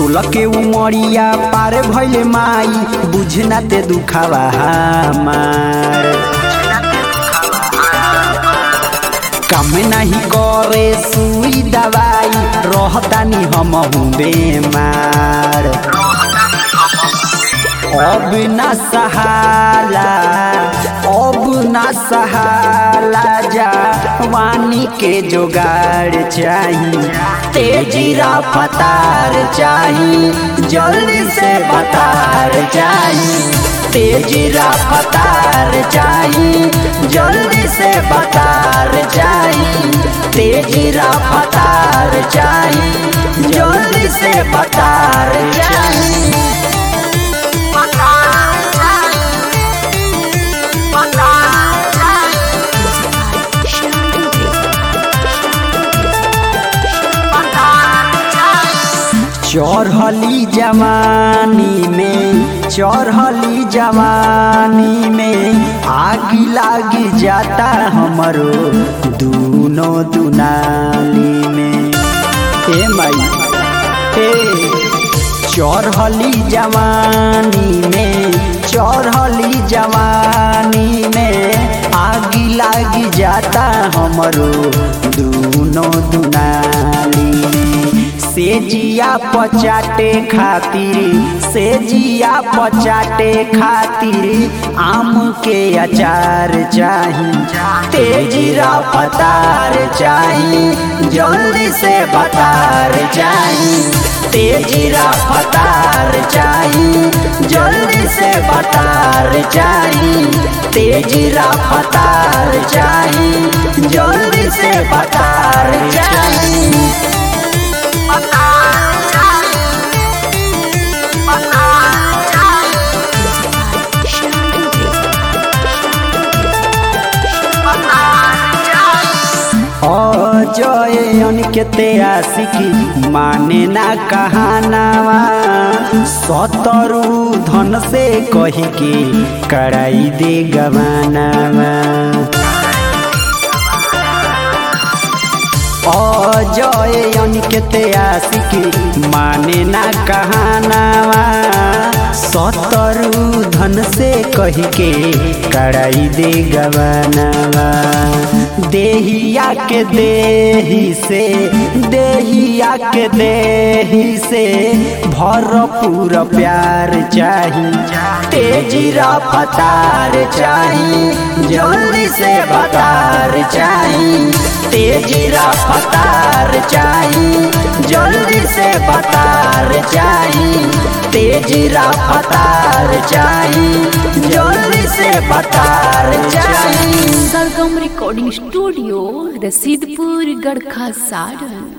सोलह के उमरिया पार भइले माई बुझना ते दुखावा हमार काम नहीं करे सुई दवाई रहतानी हम बेमार अब ना सहाला अब ना सहाला जा वानी के जोगाड़ चाही तेजी रफ्तार चाही जल्दी से बतार चाही तेजी रफ्तार चाही जल्दी से बतार चाही तेजी रफ्तार चाही जल्दी से बतार चाही चढ़ली जवानी में चढ़ली जवानी में आग लाग जाता हमरो दूनो दुनाली में हे माई हे चढ़ली जवानी में चढ़ली जवानी में आग लाग जाता हमरो दूनो दुनाली में सेजिया पचाटे खातिर सेजिया पचाटे खातिर आम के अचार चाही तेजी रफ्तार चाही जल्दी से बतार चाही तेजी रफ्तार चाही जल्दी से बतार चाही तेजी रफ्तार चाही जल्दी से बतार चाही अजय अनिकेते आशिकी माने ना कहानावा सतरु धन से कही के कराई दे गवानावा अजय अनिकेते आशिकी माने ना कहानावा सतरु धन से कही के कराई दे गवानावा देहिया के देही से देहिया के देही से भरपूर प्यार चाही तेजी रफ्तार चाही जल्दी से बतार चाही तेजी रफ्तार चाही जल्दी से बतार चाही तेजी रफ्तार चाही जल्दी से बतार चाही सरगम रिकॉर्डिंग स्टूडियो रसीदपुर गढ़खा सारण